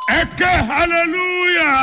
ẹ ké hallelujah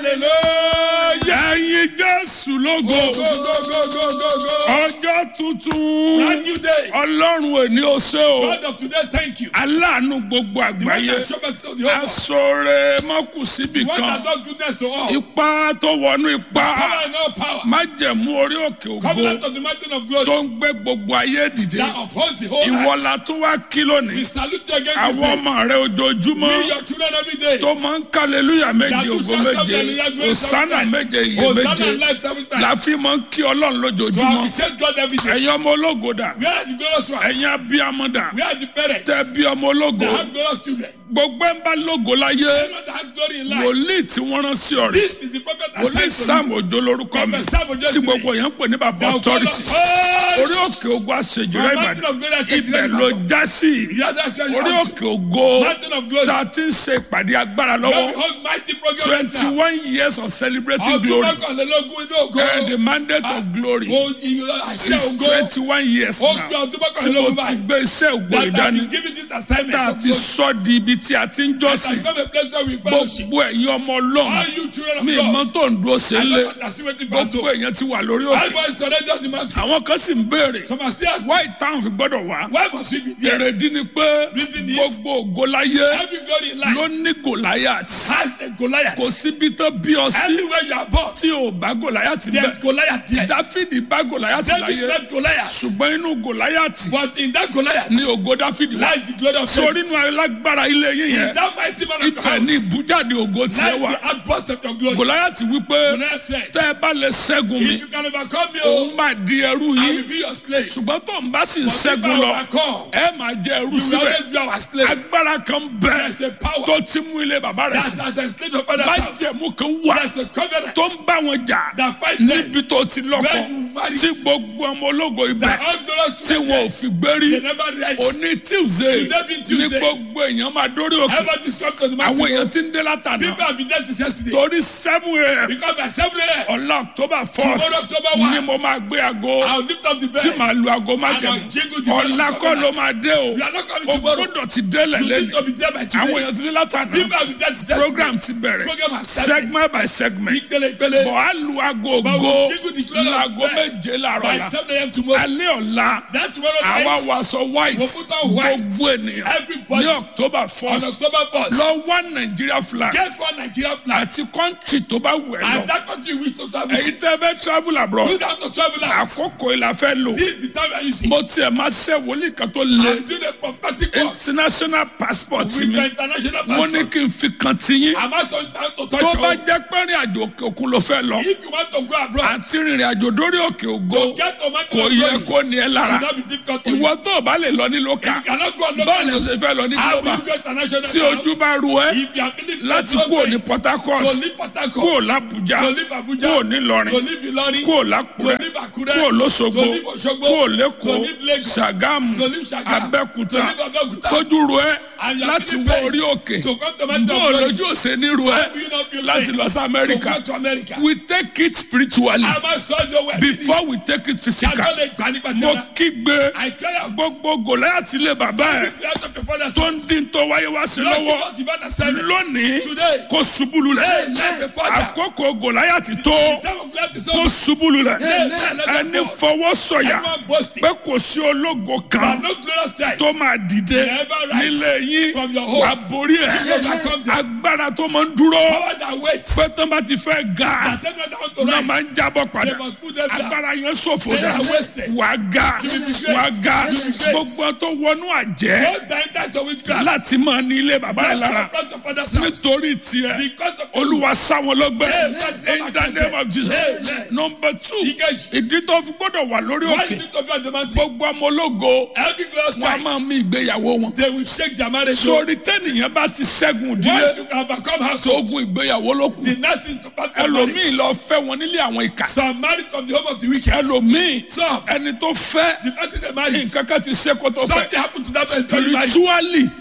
Hallelujah. ẹyin jésù lógo Go, go, go, go, go, go, go. ọjọ́ tuntun Brand new day. ọlọ́run òní ó ṣe o God of today, thank you. aláàánú gbogbo The one àgbáyé that show mercy to the whole world. asọ̀rẹ́ mọ́kù síbì The one kan that does goodness to all. ipá tó wọnú ipá Power and all power. májẹ̀mú orí òkè ògo Covenant of the mountain of glory. tó ń gbé gbogbo ayé dìde That upholds the whole ìwọ earth. la tó wá kí We lónìí salute you again this àwọn day. ọmọ rẹ ojoojúmọ́ We your children every day. tó máa ń kàlélúyà méje That you ògo shall stand méje hallelujah, glory òsánà seven méje times. iye Hosanna méje and life seven times. la fi máa ń kí ọlọ́run To lójoojúmọ́ appreciate God every day. ẹ̀yin ọmọ ológo dà We are the glorious ones. ẹ̀yin abiyamọ dà We are the parents. tẹ bí ọmọ ológo That have glorious children. gbogbo ẹ̀ ń bá lógo láyé Anyone that has glory in life. wòlíì tí wọ́n rán sí ọ̀rẹ́ This is the prophet wòlíì assigned to sam òjò lórúkọ mi Prophet Sam Ojo tí today. gbogbo yẹn ń pè ní bàbá Thou authority call orí òkè ogun àṣejùrẹ́ From mountain ìbàdàn of glory, I take ibẹ̀ you ló back. já sí Yeah, that's where you orí come to. òkè ògo Mountain of glory. tá a ti ń ṣe ìpàdé agbára Now we lọ́wọ́ hold mighty program right twenty now. one years of celebrating Ọdún glory mọ́kànlélógún inú ògo. and the mandate of glory O ìyọ àṣẹ is ògo. twenty one years Ó now gbé ọdún tí mo mọ́kànlélógún ti báyìí. gbé iṣẹ́ ògo That I ìdání been given this assignment tá a of ti glory. sọ di ibi tí a ti ń That I jọ́sìn become a place where we fellowship. gbogbo ẹ̀yin ọmọ ọlọ́run All you children of mi ìmọ̀ God. tó ń dúró ṣe I ń lé don't understand what the gbogbo battle. èèyàn ti wà lórí òkè Everybody surrender the mountain. àwọn kan sì ń béèrè Some are still asking, wá ìtàn fi gbọ́dọ̀ wá why must we be there? èrèdí ni pé Reason is- gbogbo ògo láyé Every glory in ló life ní gòláyàtì has a Goliath. kò síbi tó bí ọ sí Everywhere you are born, tí ò bá gòláyàtì there's bẹ́ẹ̀ Goliath there. dáfídì bá gòláyàtì David láyé met Goliath. ṣùgbọ́n inú gòláyàtì But in that Goliath ní ògo dáfídì wá lies the glory of sórí David. inú alágbára ilé yín In yẹn that mighty man of your ibẹ̀ ní house ìbújáde ògo tiẹ̀ lies wà the outburst of your glory. gòláyàtì wípé Goliath said, tẹ́ ẹ bá lè ṣẹ́gun mi if you can overcome me, òun oh, máa di ẹrú I yín will be your slave. ṣùgbọ́n tó ń bá sì ń But if ṣẹ́gun I lọ overcome, ẹ máa jẹ ẹrú you will síbẹ̀ always be our slave. agbára kan bẹ There's a power tó ti mú ilé bàbá rẹ̀ that sí has enslaved your father's house. májẹ̀mú kan wà There's a covenant tó ń bá wọn jà that fight them. níbi tó ti lọ́kọ Where you married. tí gbogbo ọmọ ológo ibẹ̀ That all glorious tí children wọn ò fi gbérí they never rise. òní tuesday Today being ní Tuesday. gbogbo èèyàn máa dórí òkè Ever described to the àwọn mountain. èèyàn ti ń dé látàná People have been there since yesterday. torí seven a.m. Because by 7 a.m., ọ̀la october first Tomorrow, October one. ni mo máa gbé aago I'll lift up the tí bed. màá lu aago And májẹ̀mú I'll jingle the ọ̀la bell of kọ́ ló covenant. máa dé o You are not coming o tomorrow. gbọ́dọ̀ ti délẹ̀ You need lẹ́nu to be there by àwọn today. èèyàn ti dé látàná People have been there since yesterday. program ti bẹ̀rẹ̀ Program has started. segment by segment Ìpele ìpele. bọ̀ á lu aago But ògo we'll jingle the clock of laago bell méje làárọ̀ By la 7 a.m. tomorrow. alẹ́ ọ̀la That tomorrow àwa night, wàṣọ white We'll put on white. gbogbo ènìyàn Everybody. ní october on first October 1st, lọ wá nàìjíríà flag get one Nigeria flag. àti kọ́ńtì tó bá wù ẹ́ lọ And that country you wish to travel èyí to. tẹ́ fẹ́ travel abroad You don't have to travel out. àkókò ìlà fẹ́ lò This is the time I use it. mo tiẹ̀ máa ṣe wòlíì kan tó le I'm doing a prophetic work international passport with mi your international mo ní passport. kí n fi kan ti yín I'm not to, to tó touch bá you. jẹ́ pé rìn àjò òkè òkun ló fẹ́ lọ If you want to go abroad, àti rìnrìn àjò dórí òkè ògo to get to mountain kò of yẹ glory kó ní ẹ lára should not be difficult to you. ìwọ tó o bá lè lọ ní If lókà you cannot go on báwo ni o local, ṣe fẹ́ lọ ní how will global you go international? tí ojú bá ru ẹ If you are feeling láti so kúrò ní great, port harcourt to leave Port kúrò Harcourt, lábújá to leave Abuja, kúrò nílọrin to leave Ilorin, kúrò to lákùrẹ́ leave Akure, kúrò lóṣogbo to leave Osogbo, kúrò to lẹ́kọ̀ọ́ leave Lagos, ṣàgámù to leave Sagamu, to abẹ́kúta leave Abeokuta, tójú ru ẹ and you are láti feeling wọ pain orí òkè to come to mountain bó of o glory. lójú òsè ní ru ẹ How will you not feel láti pain lọ sí to amẹ́ríkà go to America? we take it spiritually A máa sọ ọ́ wẹ̀ before we take it physical Yàtọ̀ lè gbà nípa mo tẹ́lá. kígbe I cry out. gbogbo gòláyàtì lè bàbá ẹ Every prayer of your father's tó ń house. dín tó wáyé wá sí Lord, give lọ́wọ́ us divine assignment. lónìí Today, kó ṣubúlu lẹ̀ Amen. The Father. àkókò gòláyàtì tó time of glad is kó over. ṣubúlu lẹ̀ Amen. ẹni fọwọ́ sọ̀yà Everyone boasting. pé kò sí ológo But kan no glorious sight. tó máa dìde Never rise nílé yín from your home. wà borí ẹ̀ You overcome them. agbára tó máa ń dúró Power that waits. pé tó bá ti fẹ́ ga That everyone that want to náà máa rise. ń jábọ̀ They padà must put them down. agbára yẹn ṣòfò They dà are wasted. wà ga You will be great. wà ga You will be great. gbogbo tó wọnú àjẹ́ Don't die that to witchcraft. láti máa ní ilé bàbá rẹ̀ Just lára from your father's house. nítorí tiẹ̀ Because of you. olúwa sáwọn lọ́gbẹ́ Amen. in the name of jesus Amen. number two Ìkejì. ìdí tó fi gbọ́dọ̀ wà lórí Why òkè you need to be on the mountain? gbogbo ọmọ ológo Every glorious wọn a time. máa mí ìgbéyàwó wọn They will shake their marriage. sórí tẹ́nìyàn bá ti ṣẹ́gun Once ìdílé you can overcome household, ogun ìgbéyàwó ló kù the next is to part your ẹlòmíì marriage. lọ fẹ́ wọn nílé àwọn ìkà Some married from the home of the wicked. ẹlòmíì Some, ẹni tó fẹ́ the person they married, nǹkan kan ti ṣe kó tó fẹ́ something happened to that person. during marriage. spiritually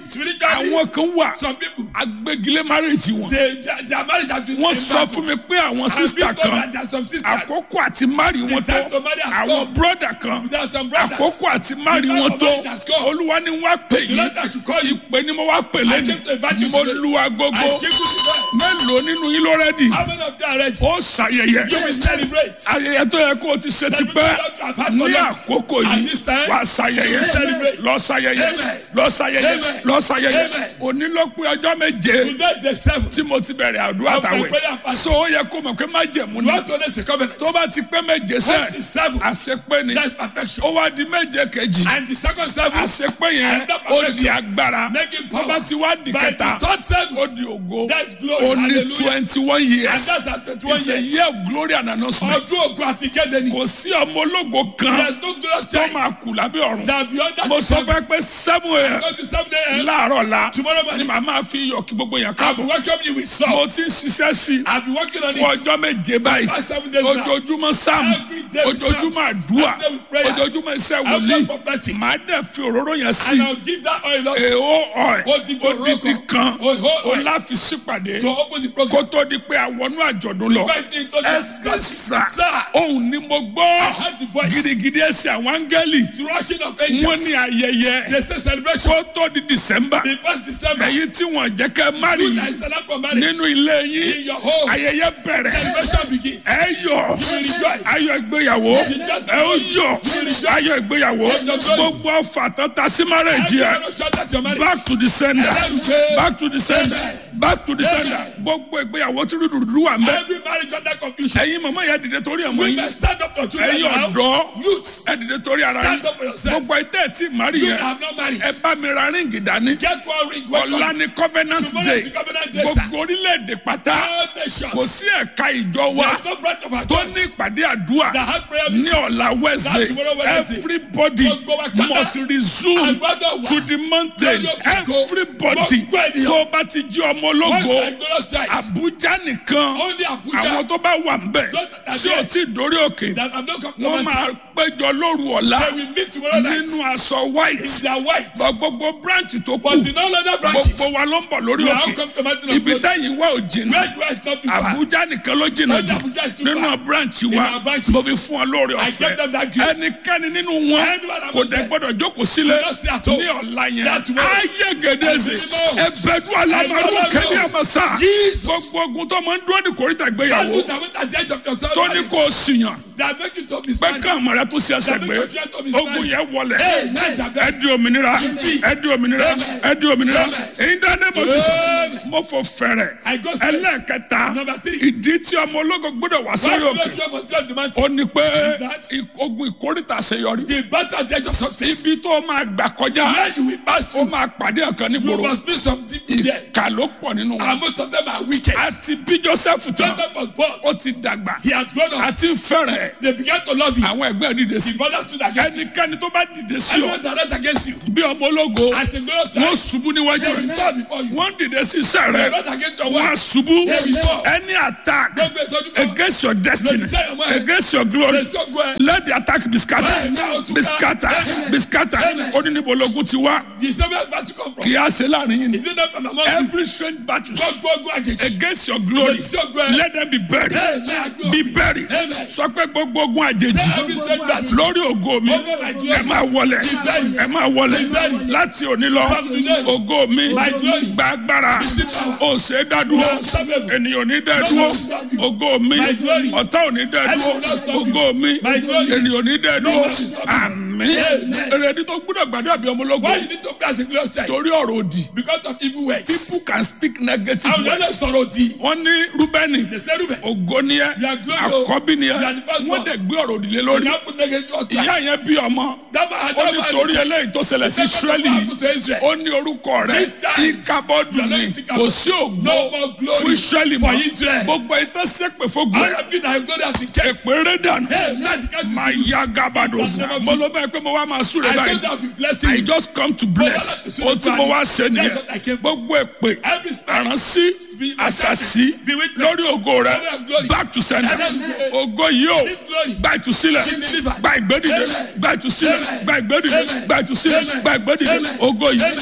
spiritually, àwọn kan wà some people, agbégilé márèjì wọn they, their, their marriage has been wọ́n sọ embargoed. fún mi pé àwọn And sísítà people kan that there are some sisters, àkókò àti márì wọn tó time to marry has àwọn come. bírọ́dà kan there are some brothers. àkókò àti márì The time wọn of tó marriage has come. olúwa ni wọ́n á pè The yín Lord that should call you, pé ni mo wá pè I lẹ́nu came to invite you mo today. lu agogo I check with you. mélòó nínú yín ló rẹ́dì How many of them are ready? ó ṣàyẹyẹ You will celebrate. ayẹyẹ tó yẹ kó o ti ṣe ti pẹ́ ní àkókò At yìí this time, wà á ṣàyẹyẹ celebrate. lọ ṣàyẹyẹ Amen. lọ ṣàyẹyẹ Amen. lọ ṣàyẹyẹ Amen. òní ló pé ọjọ́ méje Today the seventh. tí mo ti bẹ̀rẹ̀ àdúrà Of my tàwẹ̀ prayer fast. so ó yẹ kó mọ̀ pé má jẹ̀mú You ni want to raise a covenant. tó bá ti pé méje sẹ́ What is seven? àṣepé ni That's perfection. ó wá di méje kejì And the second seven, àṣepé yẹn And that ó perfection. di agbára making tó power. bá ti wá di By kẹta the third seven, ó di ògo that's glory. ó ní Hallelujah. twenty one And years that's at 21 it's a years. year of glory and announcement Ọdún ògùn àti kéde ni. kò sí ọmọ ológo kan There's no glorious tó time máa kù lábẹ́ ọ̀run that beyond that mo is sọ seven. fẹ́ pé seven a.m. Go to seven a.m. láàárọ̀ la Tomorrow ni morning, màá máa fi iyọ̀ kí gbogbo yẹn I'll be káàbọ̀ welcoming you with mo salt. ti ń ṣiṣẹ́ sí i I'll be working on fún it. ọjọ́ méje báyìí Past seven days now. ojoojúmọ́ sáàmù Every day with ojoojúmọ́ psalms. àdúrà Every day with prayers. ojoojúmọ́ iṣẹ́ Every wòlíì day prophetic. màá dẹ̀ fi òróró yẹn sí And I'll give that oil also èèó ọ̀ẹ́ Odidi odidi oroko. kan Oho ó oil. láfi sípàdé to open the kó program. tó di pé àwọnú àjọ̀dún lọ Went into the ẹsẹ̀ Sir, òun ni mo I gbọ́ heard the voice. gidigidi ẹsẹ̀ àwọn áńgẹ́lì The rushing of wọ́n angels. ní ayẹyẹ They say celebration. kó tó di december The first December. èyí tí wọ́n jẹ́ kẹ́ mari You that stand up for marriage. nínú ilé In yín your home. ayẹyẹ bẹ̀rẹ̀ Celebration begins. ẹ yọ̀ You will rejoice. ayọ̀ ìgbéyàwó ẹ ó yọ̀ ayọ̀ ìgbéyàwó gbogbo ọfà tata sí márẹ̀jì ẹ Everyone shout at your marriage. back to the sender Amen. back to the sender back to the sender Amen. gbogbo ìgbéyàwó tí rúdurùdu wà mẹ́ Every marriage under confusion. ẹ̀yin màmá yẹn dìde torí ẹ̀ mọ́ We yín must stand up for children ẹ̀yin now. ọ̀dọ́ Youths. ẹ dìde torí ara yín Stand up for yourself. gbogbo ẹ̀tẹ́ tí mari You yẹn that have not married. ẹ bá mi ra ríǹgì dání Get one ring. Welcome. ọ̀la ni covenant Tomorrow day is the covenant day, sir. gbogbo orílẹ̀-èdè pátá All kò nations. sí ẹ̀ka ìjọ wa There's no branch of our tó church ní ìpàdé àdúrà that has prayer ní meeting. ọ̀la wednesday That tomorrow Wednesday. everybody Gbogbo wa pátá. must resume Àgbàdo wa. to the mountain Lórí òkè ògo. everybody Gbogbo ènìyàn. tó bá ti jí ọmọ What's ológo the glorious sight? abuja nìkan Only Abuja. àwọn tó bá wà ń bẹ̀ Those that tí are ò tí ì dórí òkè that have not come to wọ́n mountain. máa péjọ lóru ọ̀la They will meet tomorrow night. nínú aṣọ white In their white. Bọ̀ gbogbo branch tó kù But in all other branches. gbogbo wa ló ń bọ̀ lórí We have òkè come to mountain of ibi glory. táyìn wá ò jìnnà Where you are is not too far. abuja nìkan ló jìnnà Only jù Abuja is too nínú far. branch In wa our branches. mo fi fún ọ lórí I ọ̀fẹ́ gave them that grace. ẹnikẹ́ni nínú wọn Anyone among kò dẹ̀ them gbọ́dọ̀ jókòó sílẹ̀ should not stay at home. ní ọ̀la yẹn That tomorrow. ayé gèdèzè Ẹ̀mí mímọ́. ẹ̀bẹ̀dù alamaru Ẹ̀mí kẹ́ni mímọ́. àmàṣà Jesus. gbogbo ogun tó máa ń dúró ní kòríta That ìgbéyàwó do that with at the edge of your soul. tó ní kó o sìyàn That make you to be pé smiling. ká àmàlà tó ṣe ẹsẹ̀ That gbé make your children to be ogun smiling. yẹn wọlẹ̀ Hey, nice of them. ẹ di òmìnira ẹ di òmìnira ẹ di òmìnira èyí dáná mo ti Amen. mo fò fẹ̀rẹ̀ I go straight. ẹlẹ́ẹ̀kẹta Number three. ìdí tí ọmọ ológo gbọ́dọ̀ wá Why sórí do òkè not you must be on the mountain? ó ní pé Is that- i- ogun ìkórìtà àṣeyọrí The battle at the edge of success. ibi tó máa gbà kọjá Where you will pass ó through. máa pàdé ọ̀kan You nígboro must be some people there. ìkà ló pọ̀ nínú wọn And most of them are wicked. àti bí joseph tán Jacob was born. ó ti dàgbà He had grown up. àti fẹ́rẹ̀ They began to love him. àwọn ẹgbẹ́ dìde sí The brothers stood against him. ẹnikẹ́ni tó bá dìde sí ọ Everyone that ran against you. bí ọmọ ológo As the glorious wọ́n child, ṣubú níwájú they will rẹ̀ fall before you. wọ́n dìde sí iṣẹ́ They rẹ̀ ran against your wọ́n á wife. ṣubú They will fall. any attack Gbogbo ìtọ́jú kan. against your destiny against your glory They still go ahead. let the attack be scattered be scattered be scattered ó ní níbo ológun ti wá You still where battle come from. kì í á ṣe láàrin yìí ni Is it not from among you? every strange battle Gbogbo ogun àjèjì. against your glory They still go ahead. let them be buried Amen. be buried Amen. sọ pé gbogbo ogun àjèjì Every strange battle. lórí ògo mi Over my glory. ẹ máa wọlẹ̀ ẹ máa wọlẹ̀ buried. láti òní lọ From today. ògo mi My glory. gba agbára Receive power. ó ṣe é dádúró You are unstoppable. ènìyàn ò ní dá No dúró one will stop you. ògo mi My glory. ọ̀tá ò ní dá I dúró will not stop you. ògo mi My glory. ènìyàn ò ní dá No dúró one will stop you. àmín Amen. èrèdí tó gbúdọ̀ gbàdúrà bí ọmọ ológun Why you need to be as a glorious child? torí ọ̀rọ̀ òdì Because of evil words. people can speak negative Àwọn ọ̀dọ́ words sọ̀rọ̀ òdì. wọ́n ní rúbẹ́nì They say Ruben. ògo ni ẹ You are glory, o. àkọ́bí ni ẹ You are the first wọ́n born. dẹ̀ gbé ọ̀rọ̀ òdì lé You lórí now put negative on ìyá Christ. yẹn bí ọmọ That man had ó that ní man torí had eléyìí tó ṣẹlẹ̀ sí Second of israeli all happened to Israel. ó ní orúkọ rẹ̀ This time, ìkàbọ̀dù you are ni not in kò sí ògo No more glory fún israeli for mọ́ Israel. gbogbo ìtàn sẹ́pẹ̀ fógun All ẹ̀ of you that have glory has been kept. èpè rẹ̀ dànù Hey, man, you can't máa ya gábàdò In the name sá of mo ló fẹ́ pé mo wá máa súre I báyìí told you I'll be blessing I you. just come to bless láti ohun tí mo wá ṣe That's nìyẹn what I came for. gbogbo èpè Every spirit. àránsí Be- àṣàṣì Be with me. lórí ògo rẹ Glory and glory. back to sender Amen. ògo yìí o This glory. gba ìtúsílẹ̀ Be delivered. gba ìgbédìde Amen. gba ìtúsílẹ̀ Amen. gba ìgbédìde Amen. gba ìtúsílẹ̀ Amen. gba ìgbédìde Amen. ògo yìí